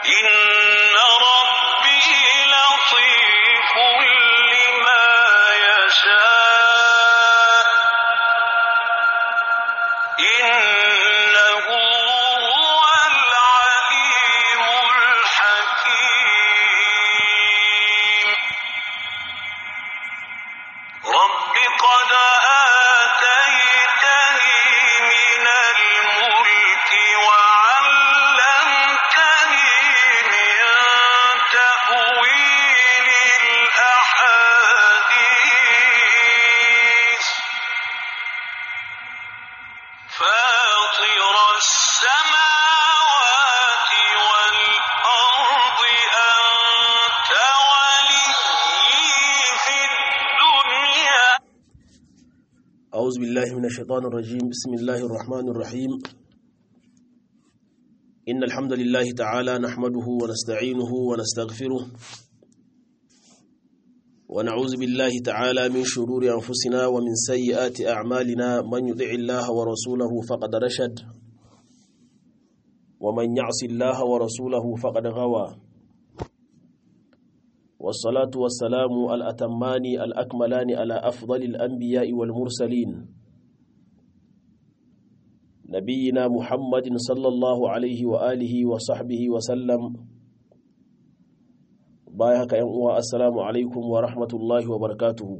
إن ربي لطيف لما يشاء إنه هو العليم الحكيم رب قد آتيتني من الملك وعلمتني من تأويل الأحاديث فاطر السماوات والأرض أنت ولي في الدنيا أعوذ بالله من الشيطان الرجيم بسم الله الرحمن الرحيم إن الحمد لله تعالى نحمده ونستعينه ونستغفره ونعوذ بالله تعالى من شرور أنفسنا ومن سيئات أعمالنا من يطع الله ورسوله فقد رشد ومن يعص الله ورسوله فقد غوى والصلاة والسلام الأتمان الأكملان على أفضل الأنبياء والمرسلين نبينا محمد صلى الله عليه وآله وصحبه وسلم بايهك ينقوى السلام عليكم ورحمة الله وبركاته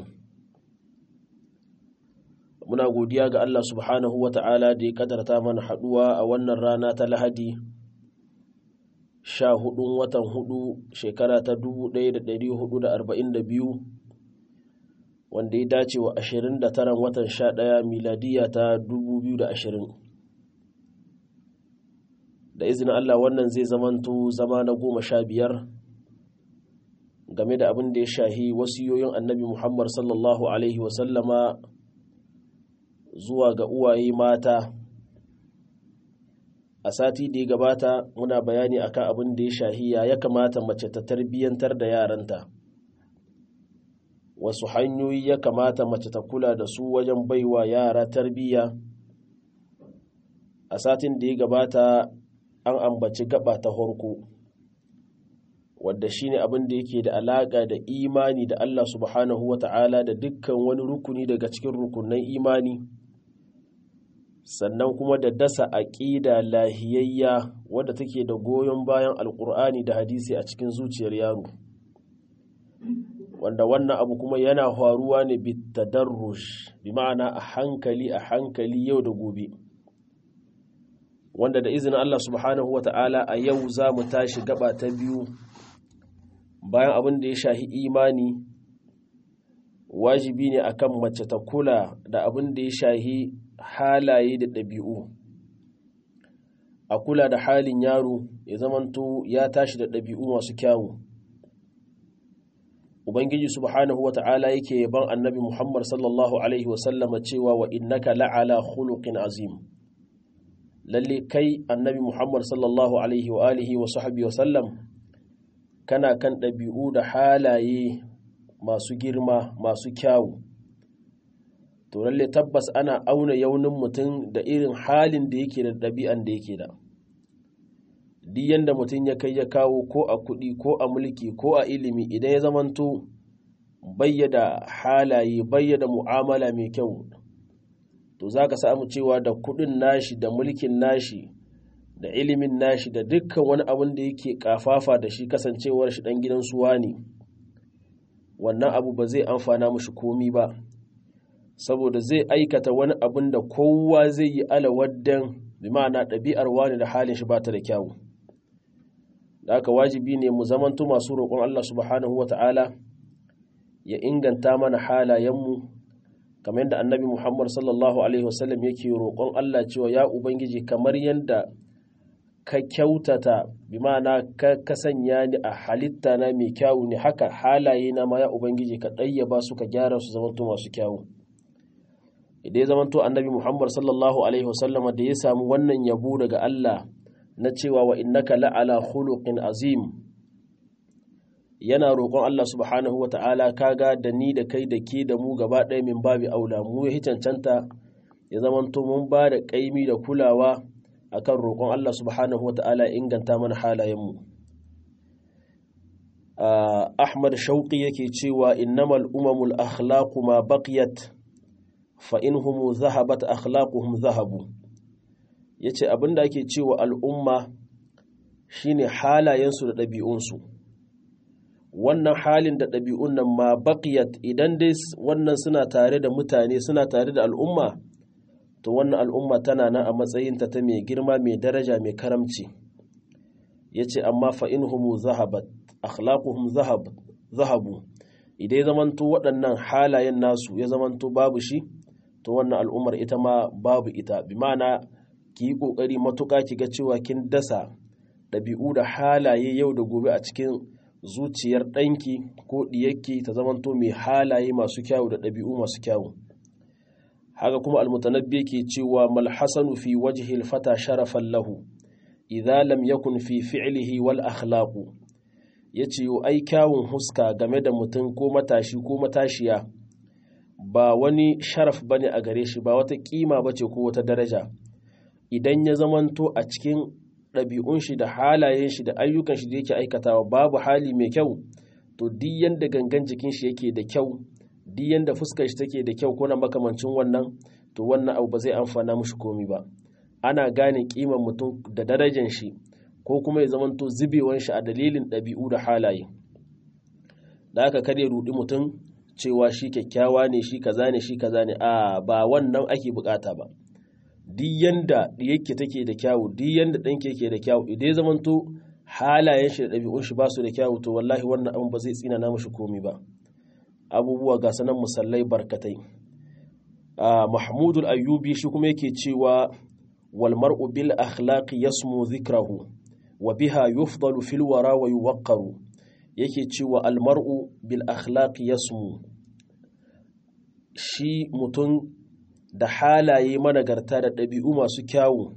muna godiya ga Allah subhanahu wa ta'ala da ya kadarta mana haɗuwa a wannan rana ta lahadi sha hudun watan hudu shekara ta dubu ɗaya da ɗari hudu da arba'in da biyu wanda ya dace wa ashirin da taran watan sha ɗaya miladiya ta dubu biyu da ashirin da izinin Allah wannan zai zamanto zama na goma sha biyar game da abin da ya shahi wasiyoyin annabi Muhammad sallallahu Alaihi wasallama zuwa ga uwaye mata a sati da ya gabata muna bayani akan abin da ya shahiya ya kamata mace ta tarbiyyantar da yaranta wasu hanyoyi ya kamata mace ta kula da su wajen baiwa yara tarbiyya a satin da ya gabata an ambaci gaba ta horko wadda shine abin da yake da alaƙa da imani da Allah subhanahu wa ta'ala da dukkan wani rukuni daga cikin rukunan imani sannan kuma da dasa aƙida lahiyayya wadda take da goyon bayan alƙur'ani da hadisi a cikin zuciyar yaro wanda wannan abu kuma yana faruwa ne bitadarrush bi ma'ana a hankali a hankali yau da gobe wanda da izinin Allah subhanahu wata'ala a yau za mu tashi gaba ta biyu bayan abin da ya shahi imani wajibi ne akan mace ta kula da abin da ya shahi halaye da ɗabi'u a kula da halin yaro ya zamanto ya tashi da ɗabi'u masu kyawu ubangiji subhanahu wata'ala yake yaban annabi muhammad sallallahu alaihi wasallama cewa wa innaka la'ala khuluqin azim lalle kai annabi muhammad sallallahu alaihi wa alihi wa sahbihi wasallam kana kan ɗabi'u da halaye masu girma masu kyawu to lalle tabbas ana auna yaunin mutum da irin halin da yake da ɗabi'an da yake da duk yanda mutum ya kai ya kawo ko a kuɗi ko a mulki ko a ilimi idan ya zamanto bayyada halaye bayyada mu'amala mai kyau to za ka samu cewa da kuɗin nashi da mulkin nashi da ilimin nashi da dukkan wani abin da yake kafafa da shi kasancewar shi ɗan gidan suwa ne wannan abu ba zai amfana mushi komi ba saboda zai aikata wani abin da kowa zai yi alawaddan bi ma'ana ɗabi'ar wani da halin shi ba ta da kyawu da aka wajibi ne mu zamanto masu roƙon Allah subhanahu wa ta'ala ya inganta mana halayenmu kamar yadda annabi Muhammad sallallahu alaihi wasallam yake roƙon Allah cewa ya ubangiji kamar yadda ka kyautata bi ma'ana ka sanya ni a halitta na mai kyawu ne haka halaye na ma ya ubangiji ka ɗayyaba su ka gyara su zamanto masu kyawu idan ya zamanto annabi Muhammad sallallahu alaihi wasallama da ya samu wannan yabo daga Allah na cewa wa innaka la'ala khuluqin azim yana roƙon Allah subhanahu wa ta'ala kaga da ni da kai da ke da mu gaba ɗaya min babi aula mu ya cancanta ya zamanto mun ba da ƙaimi da kulawa akan roƙon Allah subhanahu wa ta'ala inganta mana halayenmu ahmad shauƙi yake cewa innamal umamul akhlaqu ma baqiyat fa inhum zahabat akhlaquhum zahabu yace abinda ake cewa al'umma shine halayensu da ɗabi'unsu wannan halin da ɗabi'un nan ma baqiyat idan dai wannan suna tare da mutane suna tare da al'umma to wannan al'umma tana nan a matsayinta ta mai girma mai daraja mai karamci yace amma fa inhum zahabat akhlaquhum zahab zahabu idan ya zamanto waɗannan halayen nasu ya zamanto babu shi to wannan al'ummar ita ma babu ita bi ma'ana ki yi ƙoƙari matuƙa ki ga cewa kin dasa ɗabi'u da halaye yau da gobe a cikin zuciyar ɗanki ko ɗiyarki ta zamanto mai halaye masu kyawu da ɗabi'u masu kyawu haka kuma almutanabbi ke cewa malhasanu fi wajhi fata sharafan lahu idza lam yakun fi fi'lihi wal akhlaqu yace yo ai kyawun huska game da mutum ko matashi ko matashiya ba wani sharaf bane a gare shi ba wata kima bace ko wata daraja idan ya zamanto a cikin ɗabi'un shi da halayen shi da ayyukan shi da yake aikatawa babu hali mai kyau to duk yanda gangan jikin shi yake da kyau duk yanda fuskar shi take da kyau ko na makamancin wannan to wannan abu ba zai amfana mushi komi ba ana gane kiman mutum da darajar shi ko kuma ya zamanto zubewan shi a dalilin ɗabi'u da halaye da aka kare rudi mutum cewa shi kyakkyawa ne shi kaza ne shi kaza ne a ba wannan ake bukata ba duk yanda yake take da kyawu duk yanda ɗanke yake da kyawu idan ya zamanto halayen shi da ɗabi'un shi ba su da kyawu to wallahi wannan abin ba zai tsina na mashi komi ba abubuwa ga sanan musallai barkatai mahmudul ayyubi shi kuma yake cewa wal mar'u bil akhlaqi yasmu dhikrahu wa biha yufdalu fil wara wa yuwaqqaru yake cewa al mar'u bil akhlaqi yasmu shi mutum da halaye managarta da ɗabi'u masu kyawu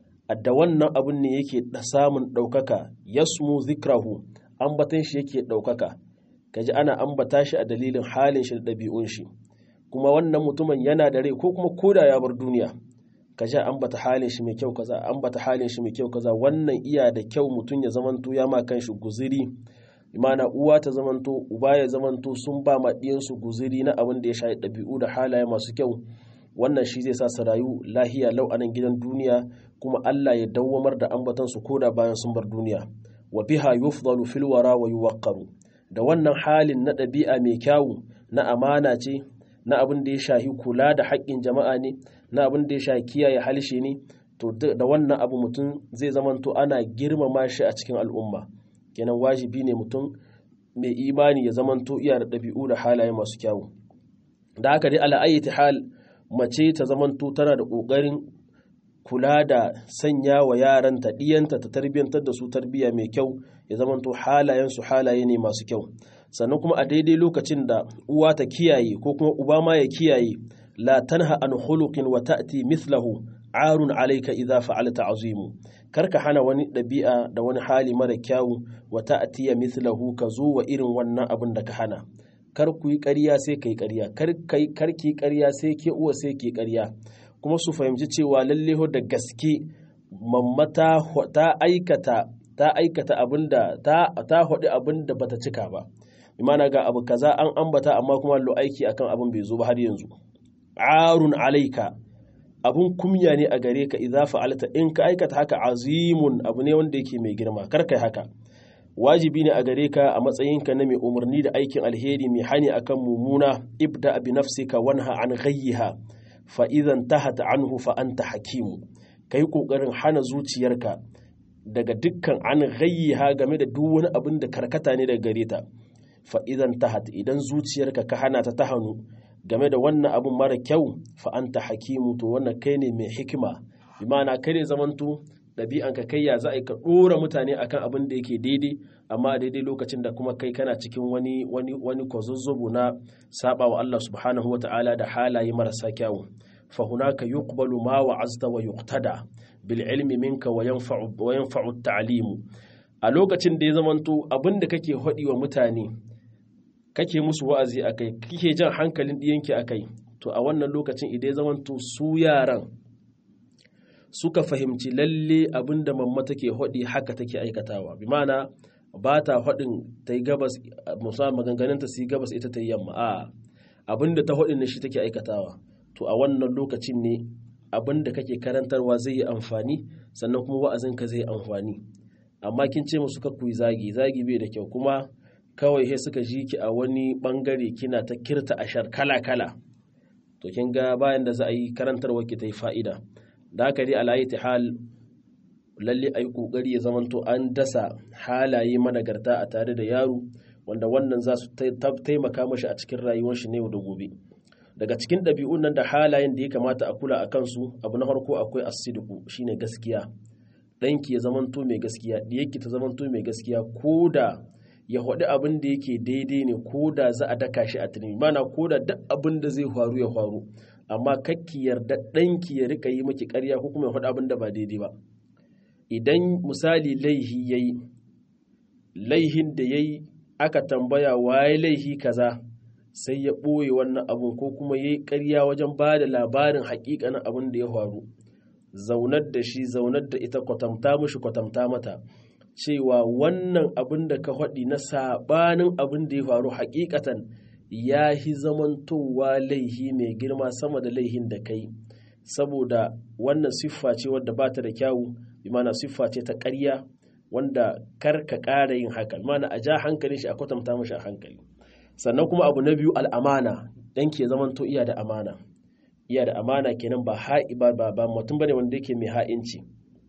da wannan abin ne yake samun ɗaukaka yasmu zikrahu ambatan shi yake ɗaukaka kaji ana ambata shi a dalilin halin shi da ɗabi'un shi kuma wannan mutumin yana da rai ko kuma koda ya bar duniya kaji ambata halin shi mai kyau kaza ambata halin shi mai kyau kaza wannan iya da kyau mutum ya zamanto ya ma kanshi guziri imana uwa ta zamanto uba ya zamanto sun ba ma ɗiyansu guziri na abin da ya shafi ɗabi'u da halaye masu kyau wannan shi zai sa su rayu lahiya lau a nan gidan duniya kuma Allah ya dawwamar da ambatansu ko da bayan sun bar duniya wa biha yufdalu fil wara wa yuwaqqaru da wannan halin na ɗabi'a mai kyawu na amana ce na abin da ya shahi kula da haƙƙin jama'a ne na abin da ya shahi kiyaye halshe ne to da wannan abu mutum zai zamanto ana girmama shi a cikin al'umma kenan wajibi ne mutum mai imani ya zamanto iya da ɗabi'u da halaye masu kyawu da haka dai ala ayyati hal mace ta zamanto tana da ƙoƙarin kula da sanya wa yaranta ɗiyanta ta tarbiyyantar da su tarbiyya mai kyau ya zamanto halayensu halaye ne masu kyau sannan kuma a daidai lokacin da uwa ta kiyaye ko kuma uba ma ya kiyaye la tanha an khuluqin wa ta'ti mithlahu arun alayka idza fa'alta azimu karka hana wani ɗabi'a da wani hali mara kyawu wa ta'ti mithlahu ka zo wa irin wannan abin da ka hana kar ku yi ƙarya sai ka yi ƙarya kar ki ƙarya sai ke uwa sai ke ƙarya kuma su fahimci cewa lalle da gaske mamma ta aikata ta aikata abinda ta ta hodi abinda bata cika ba imana ga abu kaza an ambata amma kuma lo aiki akan abin bai zo ba har yanzu arun alaika abun kumya ne a gare ka idza fa'alta in ka aikata haka azimun abu ne wanda yake mai girma kar kai haka wajibi ne a gare ka a matsayinka na mai umarni da aikin alheri mai hani akan mumuna ibda bi nafsika wanha an ghayyiha fa idan tahat anhu fa anta hakimu kai kokarin hana zuciyarka daga dukkan an ghayyiha game da duk wani abin da karkata ne daga gare ta fa idan tahat idan zuciyarka ka hana ta ta hannu game da wannan abin mara kyau fa anta hakimu to wannan kai ne mai hikima bi ma'ana kai ne zamanto ɗabi'anka kai ya za a ka ɗora mutane akan abin da yake daidai amma a daidai lokacin da kuma kai kana cikin wani wani wani kwazazzobo na saba wa Allah subhanahu wata'ala da halaye marasa kyawu fa hunaka yuqbalu ma wa'azta wa yuqtada bil ilmi minka wa yanfa'u wa yanfa'u ta'limu a lokacin da ya zamanto abin da kake haɗi wa mutane kake musu wa'azi akai kike jan hankalin ɗiyanki akai to a wannan lokacin idan ya zamanto su yaran suka fahimci lalle abin da mamma take haɗi haka take aikatawa bi mana ba ta faɗin ta yi gabas musamman maganganunta su yi gabas ita ta yi yamma a abin da ta faɗin ne shi take aikatawa to a wannan lokacin ne abin da kake karantarwa zai yi amfani sannan kuma wa'azinka zai yi amfani amma kin ce musu kakku yi zagi zagi bai da kyau kuma kawai he suka ji ki a wani bangare kina ta kirta ashar kala kala to kin ga bayan da za a yi karantarwa ki ta yi fa'ida da haka dai alayi ta hal lalle a yi ƙoƙari ya zamanto an dasa halaye managarta a tare da yaro wanda wannan za su taimaka mashi a cikin rayuwar shi ne da gobe daga cikin ɗabi'un nan da halayen da ya kamata a kula a kansu abu na farko akwai asidiku shine gaskiya ɗanki ya zamanto mai gaskiya ɗiyarki ta zamanto mai gaskiya ko da ya haɗu abin da yake daidai ne ko da za a daka shi a tunani mana ko da duk abin da zai faru ya faru amma kakki yarda ɗanki ya rika yi maki ƙarya ko kuma ya haɗu abin da ba daidai ba idan misali laihi ya yi laihin da ya yi aka tambaya waye laihi kaza sai ya ɓoye wannan abun ko kuma ya yi ƙarya wajen ba da labarin haƙiƙanin abin da ya faru zaunar da shi zaunar da ita kwatamta mushi kwatamta mata cewa wannan abin da ka faɗi na saɓanin abin da ya faru haƙiƙatan ya hi zamantowa laihi mai girma sama da laihin da kai saboda wannan siffa ce wadda ba ta da kyawu imana siffa ce ta ƙarya wanda kar ka ƙara yin haka mana a ja hankalin shi a kwatanta mashi a hankali sannan kuma abu na biyu al'amana dan ke zamanto iya da amana iya da amana kenan ba ha'i ba ba ba mutum bane wanda yake mai ha'inci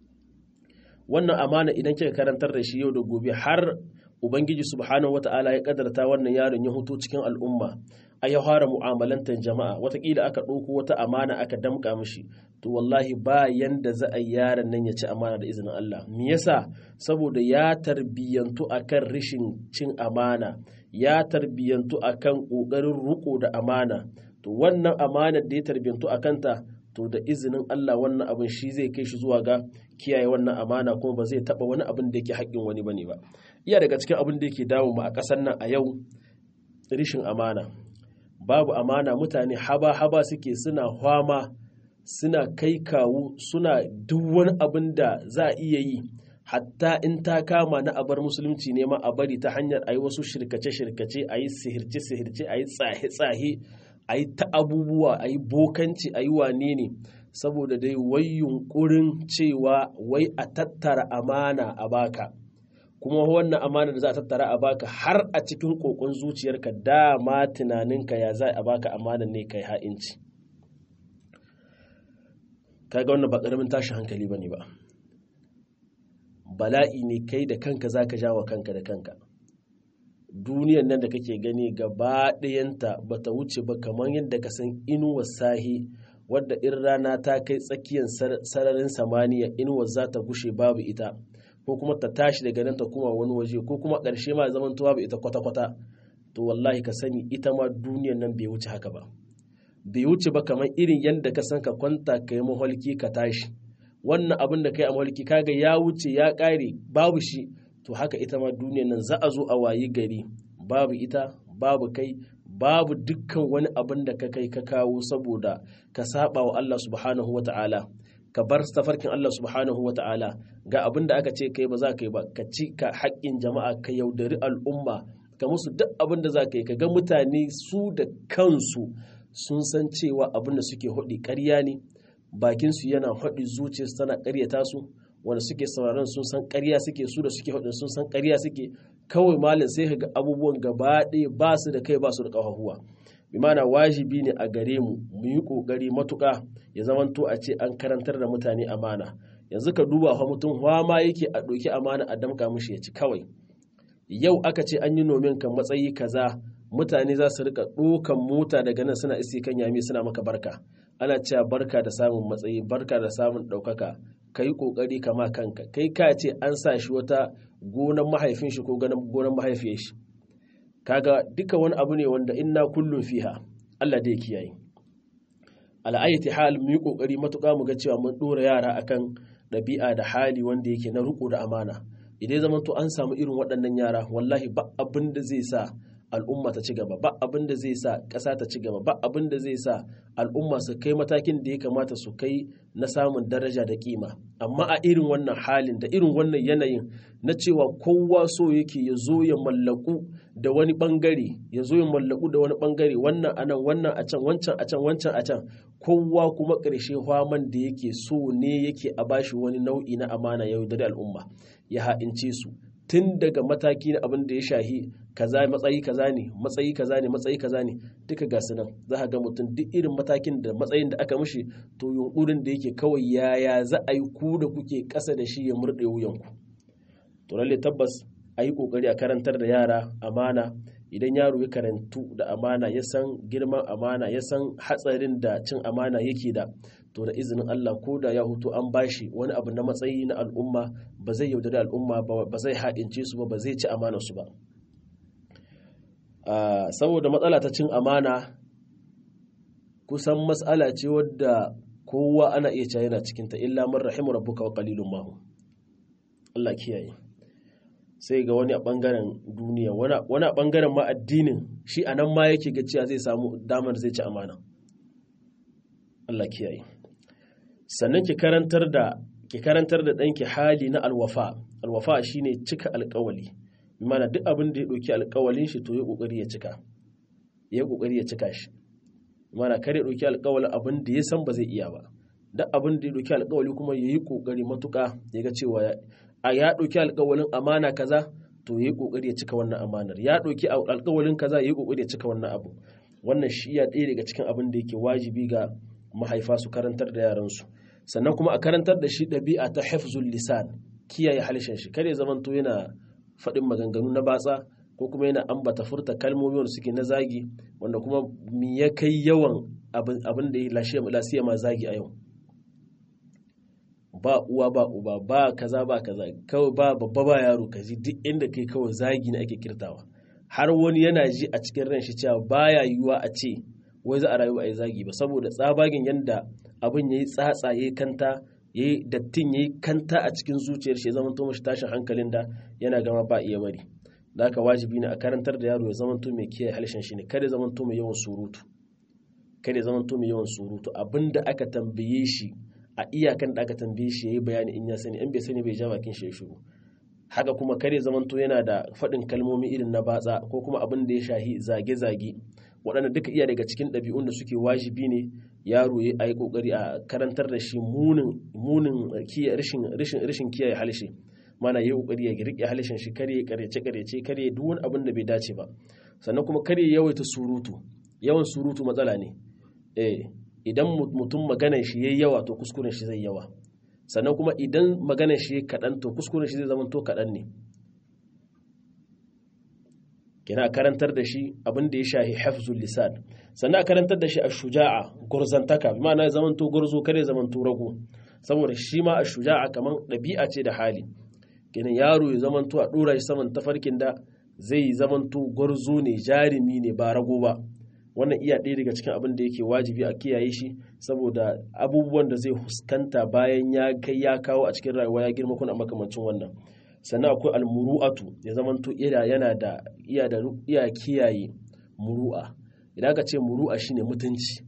wannan amana idan kika karantar da shi yau da gobe har ubangiji subhanahu wata'ala ya kadarta wannan yaron ya hutu cikin al'umma a ya fara mu'amalantar jama'a watakila aka ɗauko wata amana aka damƙa mishi to wallahi ba yanda za a yaron nan ya ci amana da izinin Allah me yasa saboda ya tarbiyyantu akan rishin cin amana ya tarbiyyantu akan ƙoƙarin riƙo da amana to wannan amanar da ya tarbiyyantu a kanta to da izinin Allah wannan abin shi zai kai shi zuwa ga kiyaye wannan amana kuma ba zai taɓa wani abin da yake haƙƙin wani bane ba iya daga cikin abin da yake dawo mu a ƙasar nan a yau rishin amana babu amana mutane haba-haba suke suna hwama suna kai kawu suna duk wani abin da za a iya yi hatta in ta kama na abar musulunci ne ma a bari ta hanyar a yi wasu shirkace-shirkace a yi sihirce-sihirce a yi tsahe-tsahe a yi ta abubuwa a yi bokanci a yi wane ne saboda dai wai yunkurin cewa wai a tattara amana a baka kuma wannan amana da za a tattara a baka har a cikin kokon zuciyarka dama tunaninka ya za a baka amana ne kai ha'inci kaga wannan ba karamin tashi hankali bane ba bala'i ne kai da kanka zaka jawo kanka da kanka duniyan nan da kake gani gaba ɗayanta ba ta wuce ba kamar yadda ka san inuwar sahi wadda in rana ta kai tsakiyar sararin samaniya inuwar za ta gushe babu ita ko kuma ta tashi daga nan ta kuma wani waje ko kuma ƙarshe ma zaman tuwa ba ita kwata-kwata to wallahi ka sani ita ma duniyan nan bai wuce haka ba bai wuce ba kamar irin yadda ka san ka kwanta ka yi maholki ka tashi wannan abin da kai a maholki kaga ya wuce ya ƙare babu shi to haka ita ma duniyan nan za a zo a wayi gari babu ita babu kai babu dukkan wani abin da ka kai ka kawo saboda ka saba wa Allah subhanahu wa ta'ala ka bar tafarkin Allah subhanahu wa ta'ala ga abin da aka ce kai ba za ka yi ba ka ci ka haƙƙin jama'a ka yaudari al'umma ka musu duk abin da za ka yi ka ga mutane su da kansu sun san cewa abin da suke haɗi ƙarya ne bakinsu yana haɗi zuciyarsu tana ƙaryata su wanda suke sauraron sun san ƙarya suke su da suke haɗin sun san ƙarya suke kawai malin sai ga abubuwan gaba ɗaya ba su da kai ba su da ƙafafuwa bimana wajibi ne a gare mu mu yi ƙoƙari matuƙa ya zamanto a ce an karantar da mutane amana yanzu ka duba fa mutum ma yake a ɗauki amana a damƙa mishi ya ci kawai yau aka ce an yi nomin kan matsayi kaza mutane za su rika ɗokan mota daga nan suna isi kan yami suna maka barka ana cewa barka da samun matsayi barka da samun ɗaukaka ka yi ƙoƙari kama kanka kai ka ce an sa shi wata gonan mahaifin shi ko gonan mahaifiyar shi kaga duka wani abu ne wanda inna kullum fiha Allah dai kiyaye al'ayyati hal mu yi ƙoƙari matuƙa mu ga cewa mun ɗora yara akan ɗabi'a da hali wanda yake na riƙo da amana idan zaman to an samu irin waɗannan yara wallahi ba abin da zai sa al'umma ta ci gaba ba abin da zai sa ƙasa ta ci gaba ba abin da zai sa al'umma su kai matakin da ya kamata su kai na samun daraja da kima amma a irin wannan halin da irin wannan yanayin na cewa kowa so yake ya zo ya mallaku da wani bangare ya zo ya mallaku da wani bangare wannan a nan wannan a can wancan a can wancan a can kowa kuma ƙarshe hwaman da yake so ne yake a bashi wani nau'i na amana yau da al'umma ya ha'ince su tun daga mataki na abin da ya shahi kaza matsayi kaza ne matsayi kaza ne matsayi kaza ne duka ga su nan za ka ga mutum duk irin matakin da matsayin da aka mishi to yunkurin da yake kawai yaya za a yi ku da kuke ƙasa da shi ya murɗe wuyanku to lalle tabbas a yi ƙoƙari a karantar da yara amana idan yaro ya karantu da amana ya san girman amana ya san hatsarin da cin amana yake da to da izinin Allah ko da ya hutu an bashi wani abu na matsayi na al'umma ba zai yaudari al'umma ba zai haɗince su ba ba zai ci amana su ba saboda matsala ta cin amana kusan matsala ce wadda kowa ana iya cewa yana cikinta illa man rahimu rabbuka wa qalilun mahu Allah kiyaye sai ga wani a bangaren duniya wani a bangaren ma addinin shi a nan ma yake ga cewa zai samu damar zai ci amana Allah kiyaye sannan ki karantar da ki karantar da ɗanki hali na alwafa alwafa shine cika alƙawali mana duk abin da ya ɗauki alƙawalin shi to ya ƙoƙari ya cika ya ƙoƙari ya cika shi mana kar ya ɗauki alƙawalin abin da ya san ba zai iya ba duk abin da ya ɗauki alƙawali kuma ya yi ƙoƙari matuƙa ya ga cewa a ya ɗauki alƙawalin amana kaza to ya yi ƙoƙari ya cika wannan amanar ya ɗauki alƙawalin kaza ya yi ƙoƙari ya cika wannan abu wannan shi ya ɗaya daga cikin abin da yake wajibi ga mahaifa su karantar da yaransu sannan kuma a karantar da shi ɗabi'a ta hafzul lisan kiyaye halishin shi kare zamanto yana faɗin maganganu na batsa ko kuma yana ambata furta kalmomi wanda suke na zagi wanda kuma mi ya kai yawan abin da ya lasiya ma zagi a yau ba uwa ba uba ba kaza ba kaza kawai ba babba ba yaro ka ji duk inda kai kawai zagi ne ake kirtawa har wani yana ji a cikin ran shi cewa baya yiwuwa a ce wai za a rayu a yi zagi ba saboda tsabagen yanda abin ya yi tsatsa ya yi kanta ya yi dattin ya yi kanta a cikin zuciyar shi ya zama to mashi tashin hankalin da yana gama ba iya bari da haka wajibi ne a karantar da yaro ya zama to mai kiyaye halshen shi ne kada ya zama to mai yawan surutu kada ya zama to mai yawan surutu abinda aka tambaye shi a iyakan da aka tambaye shi ya yi bayani in ya sani in bai sani bai ja bakin shi ya shiru haka kuma kare zamanto yana da faɗin kalmomi irin na batsa ko kuma abin da ya shahi zage-zage waɗanda duka iya daga cikin ɗabi'un da suke wajibi ne yaro ya yi ƙoƙari a karantar da shi munin rashin kiyaye halshe mana ya ƙoƙari ya riƙe halshen shi kare ya ƙaryace ƙaryace kare duk wani abin da bai dace ba sannan kuma kare ya yawaita surutu yawan surutu matsala ne eh idan mutum maganar shi yayi yawa to kuskuren shi zai yawa sannan kuma idan maganar shi kaɗan to kuskuren shi zai zama to kaɗan ne kina karantar da shi abin da ya shahi hafzul lisan sannan a karantar da shi a shuja'a gurzantaka bi ma'ana zaman to gurzo kare zaman to rago saboda shi ma a shuja'a kaman ɗabi'a ce da hali kina yaro ya zaman to a ɗora shi saman tafarkin da zai zaman to gurzo ne jarumi ne ba rago ba wannan iya ɗaya daga cikin abin da yake wajibi a kiyaye shi saboda abubuwan da zai fuskanta bayan ya kai ya kawo a cikin rayuwa ya girma kuna makamancin wannan sannan akwai almuru'atu ya zamanto ira yana da iya da iya kiyaye muru'a idan aka ce muru'a shine mutunci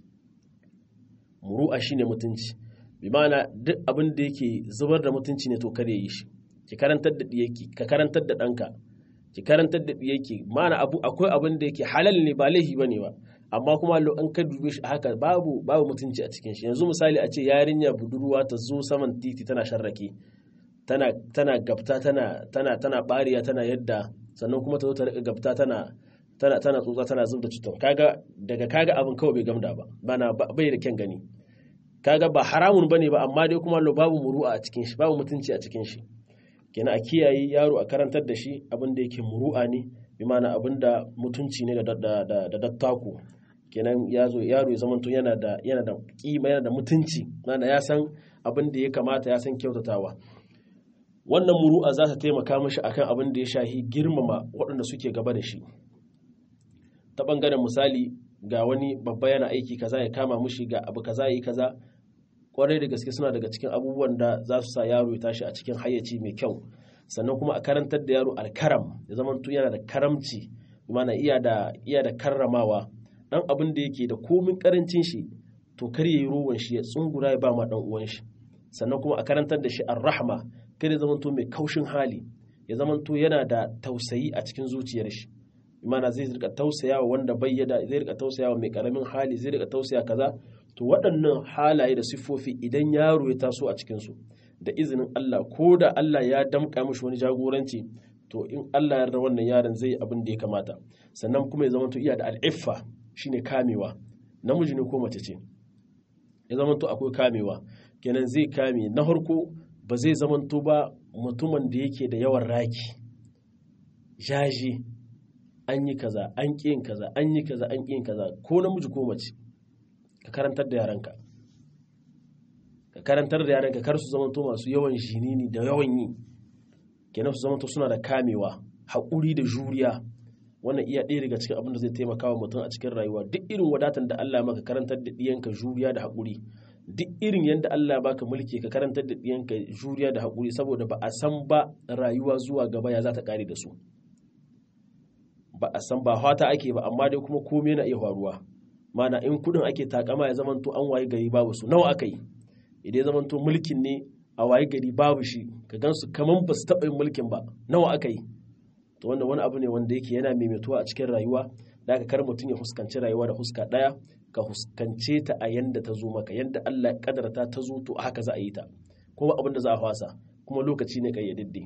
muru'a shine mutunci bi ma'ana duk abin da yake zubar da mutunci ne to kare yi shi ki karantar da diyaki ka karantar da ɗanka ki karantar da yake mana abu akwai abin da yake halal ne ba laifi bane ba amma kuma an ka dube shi haka babu babu mutunci a cikin shi yanzu misali a ce yarinya budurwa ta zo saman titi tana sharrake tana tana gabta tana tana tana bariya tana yadda sannan kuma ta zo ta rika gabta tana tana tana tsotsa tana zubda cutan kaga daga kaga abin kawai bai gamda ba bana bai da kyan gani kaga ba haramun bane ba amma dai kuma babu muru'a a cikin shi babu mutunci a cikin shi kenan a kiyaye yaro a karantar da shi abin da yake muru'a ne bi mana abin da mutunci ne da dattaku kenan yazo yaro ya zamanto yana da yana da kima yana da mutunci mana ya san abin da ya kamata ya san kyautatawa wannan muru'a za ta taimaka mishi akan abin da ya shahi girmama waɗanda suke gaba da shi ta bangaren misali ga wani babba yana aiki kaza ya kama mishi ga abu kaza yi kaza kwarai da gaske suna daga cikin abubuwan da za su sa yaro ya tashi a cikin hayyaci mai kyau sannan kuma a karantar da yaro alkaram ya zama yana da karamci mana iya da iya da karramawa dan abin da yake da komin karancin shi to kar yayi ruwan shi ya tsungura ya ba ma dan uwan shi sannan kuma a karantar da shi ar-rahma kada ya zamanto mai kaushin hali ya zamanto yana da tausayi a cikin zuciyar shi imana zai rika tausayawa wanda bayyada zai rika tausayawa mai karamin hali zai rika tausaya kaza to waɗannan halaye da siffofi idan yaro ya taso a cikin su da izinin Allah ko da Allah ya damƙa mishi wani jagoranci to in Allah ya yarda wannan yaron zai abin da ya kamata sannan kuma ya zamanto iya da al'iffa shine kamewa namiji ne ko mace ce ya zamanto akwai kamewa kenan zai kame na farko ba zai zamanto ba mutumin da yake da yawan raki jaji an yi kaza an ƙi yin kaza an yi kaza an ƙi yin kaza ko namiji ko mace ka karantar da yaranka ka karantar da yaranka kar su zamanto masu yawan jinini da yawan yi kenan su zamanto suna da kamewa haƙuri da juriya wannan iya ɗaya daga cikin abin da zai taimaka wa mutum a cikin rayuwa duk irin wadatan da Allah maka karantar da ɗiyanka juriya da haƙuri duk irin yadda Allah baka mulki ka karantar da ɗiyanka juriya da haƙuri saboda ba a san ba rayuwa zuwa gaba ya za ta ƙare da su ba a san ba fata ake ba amma dai kuma komai na iya faruwa mana in kudin ake takama ya zamanto an waye gari babu su nawa aka yi idan ya zamanto mulkin ne a waye gari babu shi ka gansu kaman ba su taɓa yin mulkin ba nawa aka yi to wannan wani abu ne wanda yake yana maimaituwa a cikin rayuwa da aka kar mutum ya fuskanci rayuwa da huska ɗaya ka fuskance ta a yanda ta zo maka yanda Allah ya kadarta ta zo to haka za a yi ta kuma abin da za a fasa kuma lokaci ne kayyadidde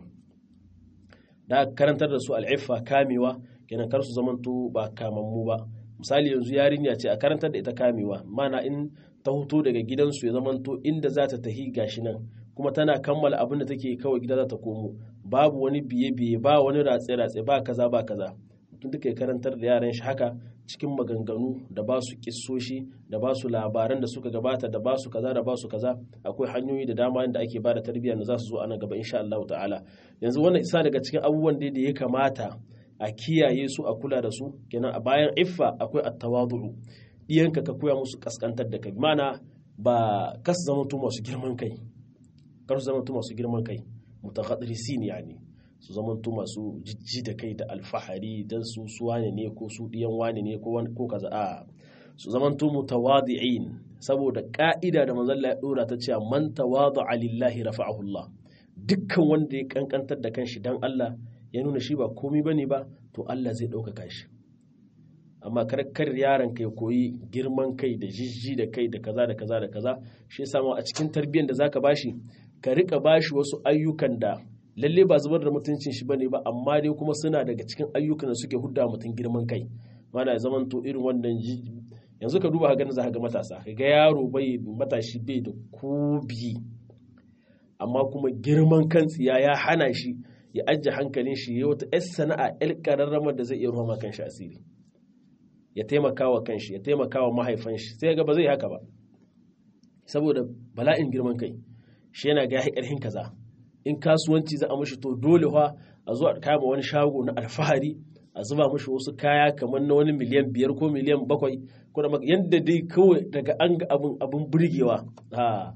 da karantar da su al'iffa kamewa kenan kar su zamanto ba kamammu ba misali yanzu yarinya ce a karantar da ita kamewa mana in ta huto daga gidansu ya zamanto inda za ta tahi gashi nan kuma tana kammala abin da take kawai gida za ta komo babu wani biye-biye ba wani ratse-ratse ba kaza ba kaza mutum duka ya karantar da yaran shi haka cikin maganganu da ba su kissoshi da ba su labaran da suka gabata da ba su kaza da ba su kaza akwai hanyoyi da dama da ake ba da tarbiyya da za su zo a nan gaba insha Allah ta'ala yanzu wannan isa daga cikin abubuwan da ya kamata a kiyaye su a kula da su kenan a bayan iffa akwai at-tawadu'u iyanka ka koya musu kaskantar da kai mana ba kas zama to masu girman kai kar su zama to masu girman kai mutaghadrisin yani su zama to masu jijji da kai da alfahari dan su su wane ne ko su diyan wane ne ko ko kaza a su zama to mutawadi'in saboda ka'ida da manzon Allah ya dora ta cewa man tawada'a lillahi rafa'ahu Allah dukkan wanda ya kankantar da kanshi dan Allah ya nuna shi ba komi bane ba to Allah zai ɗaukaka shi amma kar yaron kai koyi girman kai da jijji da kai da kaza da kaza da kaza shi yasa a cikin tarbiyyar da zaka bashi ka rika bashi wasu ayyukan da lalle ba zubar da mutuncin shi bane ba amma dai kuma suna daga cikin ayyukan da suke hudda mutum girman kai mana zaman to irin wannan yanzu ka duba ga za ka ga matasa ka ga yaro bai matashi bai da kobi amma kuma girman kan tsiya ya hana shi ya ajiye hankalin shi ya wata 'yar sana'a 'yar ƙararramar da zai iya ruwa kan shi asiri ya taimaka wa kanshi ya taimaka wa mahaifan shi sai ga ba zai haka ba saboda bala'in girman kai shi yana ga ƙarfin kaza in kasuwanci za a mashi to dole fa a zo a kama wani shago na alfahari a zuba mashi wasu kaya kamar na wani miliyan biyar ko miliyan bakwai ko da yadda dai kawai daga an ga abin abin burgewa ha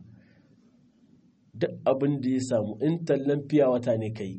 duk abin da ya samu in tallan fiya wata ne kai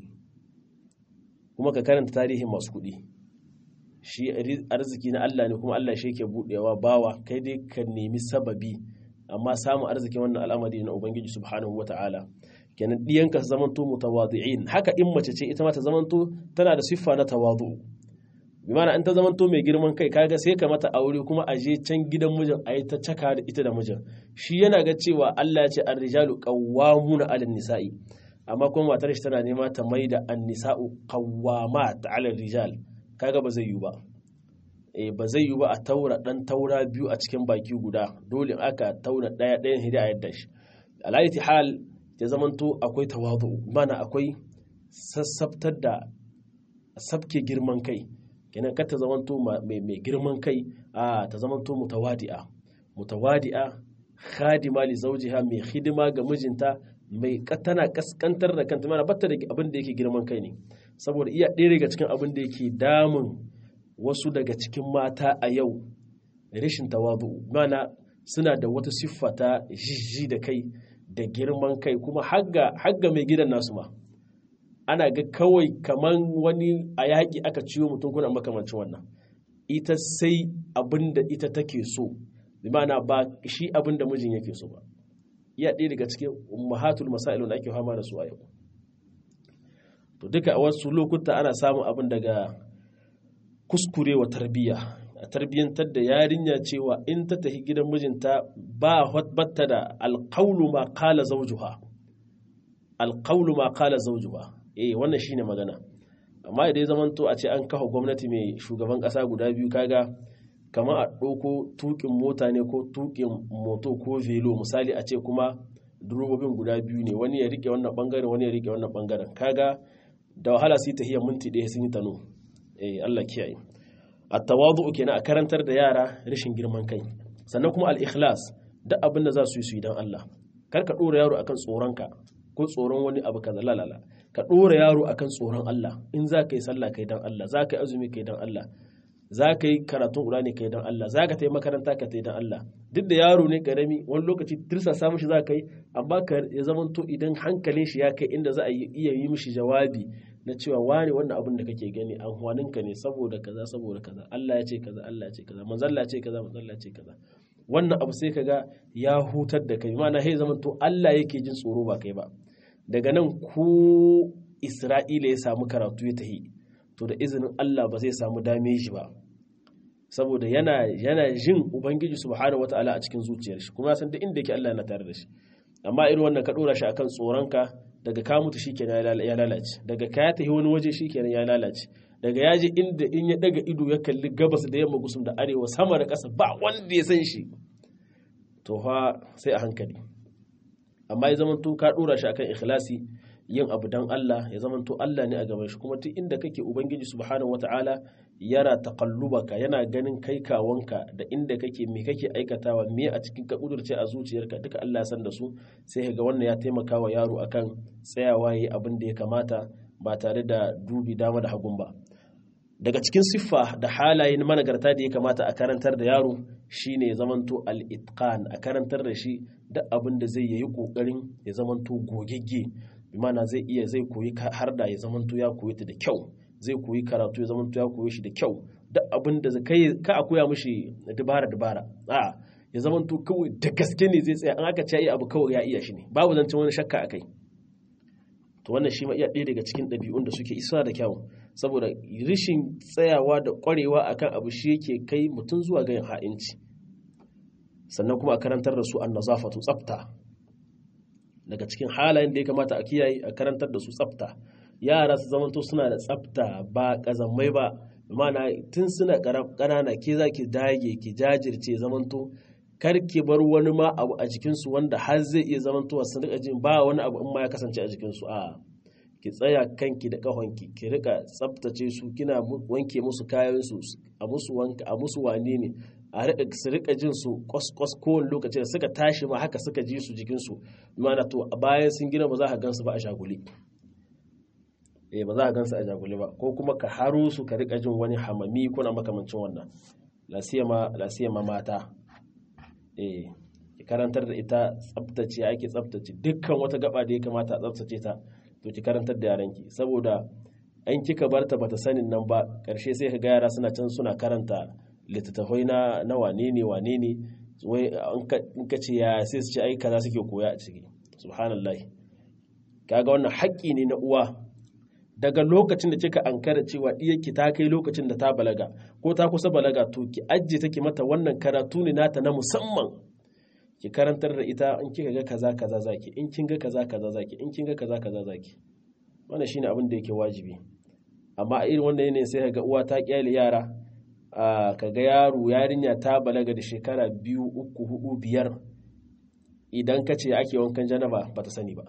kuma ka karanta tarihin masu kuɗi shi arziki na Allah ne kuma Allah shi ke buɗewa bawa kai dai ka nemi sababi amma samun arzikin wannan al'amari na ubangiji subhanahu wata'ala kenan diyanka su zamanto mutawadi'in haka in mace ce ita ma ta zamanto tana da siffa na tawadu bi mana in ta zamanto mai girman kai kaga sai ka mata aure kuma a je can gidan mijin a yi ta caka da ita da mijin shi yana ga cewa Allah ya ce ar-rijalu qawwamuna 'alan nisa'i amma kuma matar shi tana nema ta mai da an-nisa'u qawwamat 'ala rijal kaga ba zai yi ba eh ba zai yi ba a taura dan taura biyu a cikin baki guda dole aka taura daya ɗayan hidi a yadda shi alayati hal ya zamanto akwai tawadu mana akwai sassabtar da sabke girman kai kenan kar ta zamanto mai girman kai a ta zamanto mutawadi'a mutawadi'a khadima li zawjiha mai hidima ga mijinta mai tana kaskantar da kanta mana batta da abin da yake girman kai ne saboda iya ɗaya daga cikin abin da yake damun wasu daga cikin mata a yau rashin tawadu mana suna da wata siffa ta jijji da kai da girman kai kuma hagga mai gidan nasu ma ana ga kawai kaman wani a yaƙi aka ciwo mutum kuna makamancin wannan ita sai abin da ita take so bi ma'ana ba shi abin da mijin yake so ba iya ɗaya daga cikin mahatul masailun da ake fama da su a yau to duka a wasu lokuta ana samun abin daga kuskurewa tarbiyya a tarbiyyantar da yarinya cewa in ta tafi gidan mijinta ba batta da alƙaulu ma kala zaujuha alƙaulu ma kala zaujuha eh wannan shine magana amma idan zaman to a ce an kafa gwamnati mai shugaban ƙasa guda biyu kaga kamar a ɗauko tuƙin mota ne ko tuƙin moto ko velo misali a ce kuma durobobin guda biyu ne wani ya rike wannan bangaren wani ya rike wannan bangaren kaga da wahala su yi tahiyar minti ɗaya sun yi tano eh Allah kiyaye at-tawadu kenan a karantar da yara rashin girman kai sannan kuma al-ikhlas duk abin da za su yi su yi dan Allah kar ka dora yaro akan tsoronka ko tsoron wani abu kaza lalala ka dora yaro akan tsoron Allah in za ka yi sallah kai dan Allah za ka yi azumi kai dan Allah za ka yi karatun Qur'ani kai dan Allah za ka ta yi makaranta ka ta yi dan Allah duk da yaro ne karami wani lokaci tirsa sa mishi za ka yi amma ka ya zamanto idan hankalin shi ya kai inda za a iya yi mishi jawabi na cewa wani wannan abin da kake gani amfanin ka ne saboda kaza saboda kaza Allah ya ce kaza Allah ya ce kaza manzon Allah ya ce kaza manzon Allah ya ce kaza wannan abu sai kaga ya hutar da kai ma'ana sai zamanto Allah yake jin tsoro ba kai ba daga nan ko Isra'ila ya samu karatu ya tahi to da izinin Allah ba zai samu dameji ba saboda yana yana jin ubangiji subhanahu wataala a cikin zuciyar shi kuma san duk inda yake Allah yana tare da shi amma irin wannan ka dora shi akan tsoronka daga ka mutu shikenan ya lalace daga ka ya tafi wani waje shikenan ya lalace daga ya je inda in ya daga ido ya kalli gabas da yamma gusum da arewa sama da ƙasa ba wanda ya san shi to fa sai a hankali amma ya zamanto ka dora shi akan ikhlasi yin abu dan Allah ya zamanto Allah ne a gaban shi kuma duk inda kake ubangiji subhanahu wataala yana taqallubaka yana ganin kai kawanka da inda kake me kake aikatawa me a cikin ka kudurce a zuciyarka duka Allah ya san da su sai ka ga wannan ya taimaka wa yaro akan tsayawa yi abin da ya kamata ba tare da dubi dama da hagun ba daga cikin siffa da halayen managarta da ya kamata a karantar da yaro shine zamanto al-itqan a karantar da shi duk abin da zai yi kokarin ya zamanto gogegge bi mana zai iya zai koyi har da ya zamanto ya koyi ta da kyau zai koyi karatu ya zamanto ya koyi shi da kyau duk abin da kai ka a koya mishi dabara dabara a ya zamanto kawai da gaske ne zai tsaya an aka ce abu kawai ya iya shi ne babu zancen wani shakka akai to wannan shi ma iya ɗaya daga cikin ɗabi'un da suke isa da kyau saboda rishin tsayawa da ƙwarewa akan abu shi yake kai mutum zuwa ga yin ha'inci sannan kuma a karantar da su an nazafatu tsafta daga cikin halayen da ya kamata a kiyaye a karantar da su tsafta yara su zamanto suna da tsafta ba ƙazamai ba mana tun suna ƙanana ke za ki dage ki jajirce zamanto kar ki bar wani ma abu a jikinsu wanda har zai iya zamantowa sun rika jin ba wani abu in ma ya kasance a jikinsu a ki tsaya kanki da kahonki ki rika tsaftace su kina wanke musu kayan su a musu wanka a musu wane ne a rika su rika jin su kwas kowane lokaci da suka tashi ma haka suka ji su jikin su mana to a bayan sun gina ba za ka gansu ba a shaguli eh ba za ka gansu a shaguli ba ko kuma ka haro su ka rika jin wani hamami kuna makamancin wannan lasiyama lasiyama mata eh ki karantar da ita tsaftace ake tsaftace dukkan wata gaba da ya kamata a tsaftace ta to ki karantar da yaranki saboda an kika bar ta bata sanin nan ba karshe sai ka ga yara suna can suna karanta littattafai na na wane ne wane ne wai in ka ce ya sai su ce ai kaza suke koya a ciki subhanallahi kaga wannan haƙƙi ne na uwa daga lokacin da kika ankara cewa diyarki ta kai lokacin da ta balaga ko ta kusa balaga to ki ajiye take mata wannan karatu ne nata na musamman ki karantar da ita in kika ga kaza kaza zaki in kin ga kaza kaza zaki in kin ga kaza kaza zaki wannan shine abin da yake wajibi amma a irin wannan yanayin sai ga uwa ta kyale yara ka ga yaro yarinya ta balaga da shekara biyu uku hudu biyar idan ka ce ake wankan janaba ba ta sani ba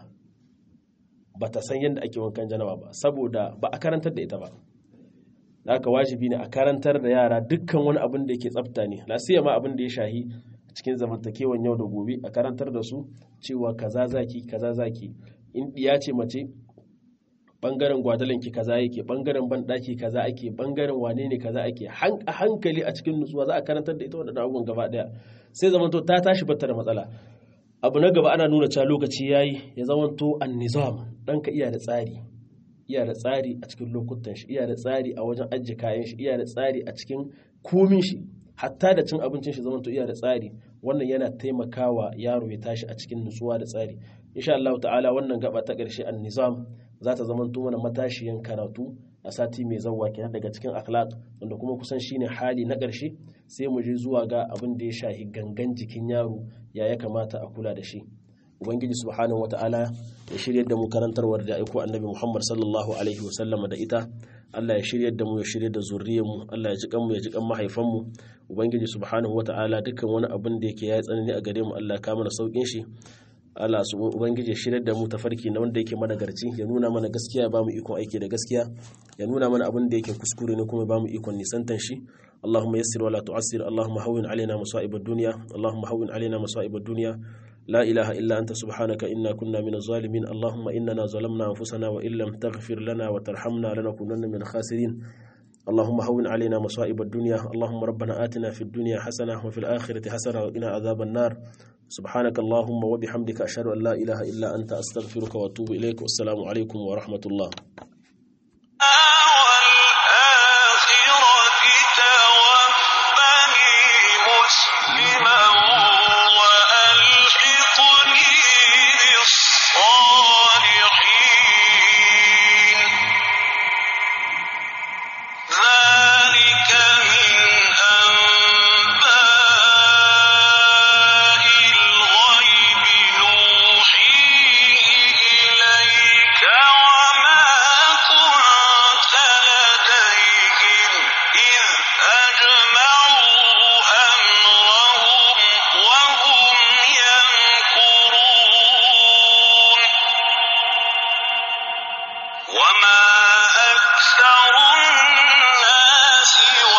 ba ta san yadda ake wankan janaba ba saboda ba a karantar da ita ba da aka wajibi ne a karantar da yara dukkan wani abin da yake tsafta ne lasiya ma abin da ya shahi cikin zamantakewan yau da gobe a karantar da su cewa kaza zaki kaza zaki in diya ce mace bangaren gwadalanki kaza yake bangaren banɗaki kaza ake bangaren wane ne kaza ake a hankali a cikin nutsuwa za a karantar da ita waɗannan abubuwan gaba ɗaya sai zamanto ta tashi bata da matsala abu na gaba ana nuna cewa lokaci yayi ya zamanto an nizam dan ka iya da tsari iya da tsari a cikin lokutan shi iya da tsari a wajen ajiye kayan shi iya da tsari a cikin komin shi hatta da cin abincin shi zamanto iya da tsari wannan yana taimakawa yaro ya tashi a cikin nutsuwa da tsari insha Allah ta'ala wannan gaba ta ƙarshe an-nizam za ta zamanto mana matashiyan karatu a sati mai zawwa kenan daga cikin akhlaq wanda kuma kusan shine hali na ƙarshe sai mu je zuwa ga abin da ya shahi gangan jikin yaro ya ya kamata a kula da shi ubangiji subhanahu wata'ala ya shiryar da mu karantarwar da aiko annabi muhammad sallallahu alaihi wasallama da ita allah ya shiryar da mu ya shiryar da zuriyar mu allah ya ji kanmu ya ji kan mahaifan mu ubangiji subhanahu wata'ala dukkan wani abin da yake ya tsanani a gare mu allah ya kama da saukin shi Allah su ubangiji shirar da mu tafarki na wanda yake managarci ya nuna mana gaskiya ya bamu ikon aiki da gaskiya ya nuna mana abin da yake kuskure ne kuma ya bamu ikon nisantan shi Allahumma yassir wala tu'assir Allahumma hawwin alaina masa'ib ad-dunya Allahumma hawwin alaina masa'ib ad-dunya لا إله إلا أنت سبحانك إنا كنا من الظالمين اللهم إننا ظلمنا أنفسنا وإن لم تغفر لنا وترحمنا لنكونن من الخاسرين اللهم هون علينا مصائب الدنيا اللهم ربنا آتنا في الدنيا حسنة وفي الآخرة حسنة وقنا عذاب النار سبحانك اللهم وبحمدك أشهد أن لا إله إلا أنت أستغفرك وأتوب إليك والسلام عليكم ورحمة الله والآخرة توفني مسلما وألحقني بالصالحين ذلك من أنباء الغيب نوحيه إليك وما كنت لديهم إذ أجمعوا أمرهم وهم يمكرون وما أكثر الناس